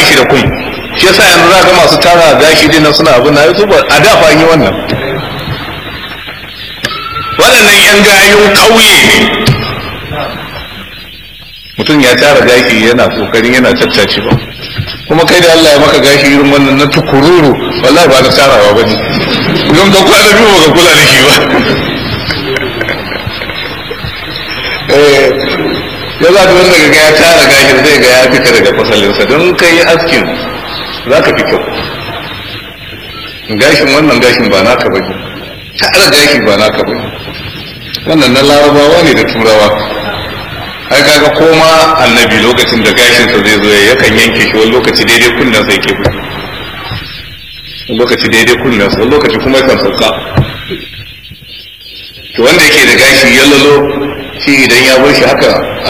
gashi da kun shi yasa yanzu za ga masu tara gashi din nan suna abin na yi ba a da fa yi wannan waɗannan yan gayun ƙauye ne mutum ya tara gashi yana kokarin yana tattace ba kuma kai da Allah ya maka gashi irin wannan na tukururu wallahi ba na tarawa ba ne don ka kwana biyu ba ka kula da shi ba ya za ta wanda ga ya tara gashin zai ga ya fita daga fasalinsa don kai yi askin za ka fi kyau gashin wannan gashin ba naka ba ne tara gashi ba naka ba wannan na larabawa ne da turawa ai kaga koma annabi lokacin da gashinsa zai zo ya yakan yanke shi wani lokaci daidai kunnen sai ke wani lokaci daidai kunnen sa wani lokaci kuma yakan sauka to wanda yake da gashi ya lalo shi idan ya bar shi haka